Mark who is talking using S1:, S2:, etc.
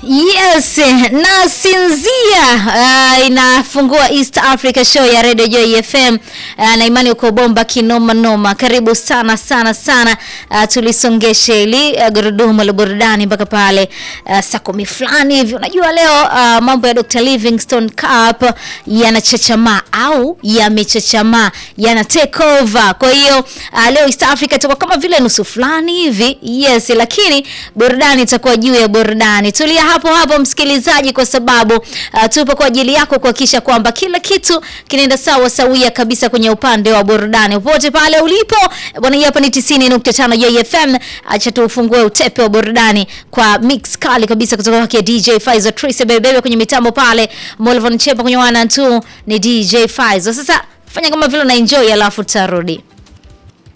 S1: Yes, na Sinzia uh, inafungua East Africa show ya Radio Joy FM uh, na imani uko bomba kinoma noma. Karibu sana sana sana uh, tulisongeshe ili uh, gurudumu la burudani mpaka pale uh, saa kumi fulani hivi. Unajua leo uh, mambo ya Dr. Livingstone Cup yanachachamaa au yamechachamaa, yana take over. Kwa hiyo uh, leo East Africa itakuwa kama vile nusu fulani hivi. Yes, lakini burudani itakuwa juu ya burudani. Tulia hapo hapo msikilizaji, kwa sababu uh, tupo kwa ajili yako kuhakikisha kwamba kila kitu kinaenda sawa sawia kabisa kwenye upande wa burudani popote pale ulipo bwana. Hii hapa ni 90.5 JFM. Acha tuufungue utepe wa burudani kwa mix kali kabisa kutoka kwake DJ Faizo Trace Bebebe kwenye mitambo pale, Molvon Chepa kwenye wana tu ni DJ Faizo. Sasa fanya kama vile una enjoy, alafu tutarudi.